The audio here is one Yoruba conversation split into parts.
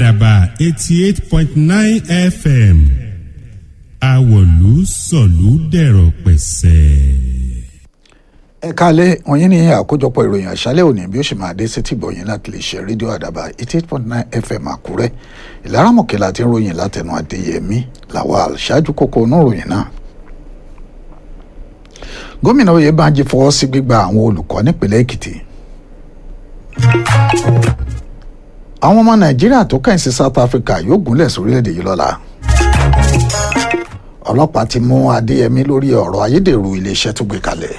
àdàbà eighty eight point nine fm àwọ̀lú sọ̀lú dẹ̀rọ̀ pẹ̀sẹ̀. ẹ káalẹ́ wọ̀nyí ni àkójọpọ̀ ìròyìn àṣálẹ́ òní bí ó ṣe máa dé sétí gbọ̀yìn láti lè ṣe rédíò àdàbà eighty eight point nine fm àkúrẹ́ ìlaramọ̀kẹ́ láti ń ròyìn látẹnu adéyẹmí lawal ṣáájú kókó onú ròyìn náà. gómìnà oyèbánjí fọwọ́ sí gbígba àwọn olùkọ́ nípìnlẹ̀ èkìtì. àwọn ọmọ nàìjíríà tó kẹ́yìn sí south africa yóò gúnlẹ̀ sórílẹ̀‐èdè yìí lọ́la ọlọ́pàá ti mú adéyẹmí lórí ọ̀rọ̀ ayédèrú iléeṣẹ́ tó gbé kalẹ̀.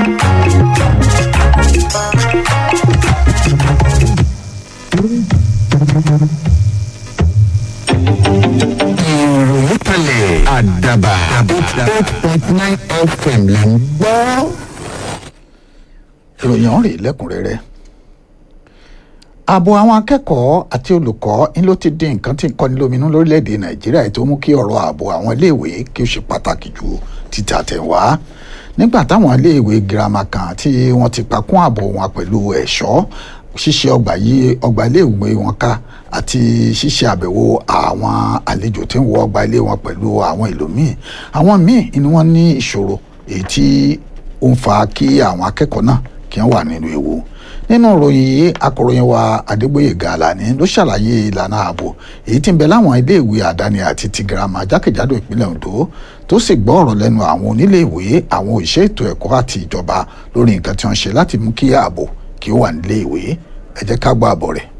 ìròyìn kalẹ̀ àdàbà eight point nine fm là ń gbọ́. ìròyìn ọ̀hún rèé lẹ́kùnrẹ́rẹ́ ààbò àwọn akẹ́kọ̀ọ́ àti olùkọ́ ń ló ti di nǹkan tí ń kọ́ni lóminú lórílẹ̀‐èdè nàìjíríà tó mú kí ọ̀rọ̀ ààbò àwọn iléèwé kí ó ṣe pàtàkì ju títí àtẹ̀wá nígbà táwọn iléèwé girama kan tí wọ́n ti pakún ààbò wọn pẹ̀lú ẹ̀ṣọ́ ṣíṣe ọgbà yí ọgbà iléèwé wọn ká àti ṣíṣe àbẹ̀wò àwọn àlejò tí ń wọ ọgbà ilé wọn pẹ̀lú àwọn ìlú míì àwọn míì ni wọ́n ní ìṣòro èyí tí ó ń fa kí àwọn akẹ́kọ̀ọ́ náà kí wọ́n wà nínú ewu nínú ìròyìn yìí akọ̀ròyìn wa adégbòyèga alani ló ṣàlàyé ìlànà ààbò èyí tí ń bẹ láwọn iléèwé àdáni àti ti girama jákèjádò ìpínlẹ̀ ondo tó sì gbọ́ ọ̀rọ̀ lẹ́nu àwọn oníléèwé àwọn òṣìṣẹ́ ètò ẹ̀kọ́ àti ìjọba lórí nǹkan tí wọ́n ṣe láti mú kí ààbò kí ó wà níléèwé ẹ jẹ́ ká gbọ́ àbọ̀ rẹ̀.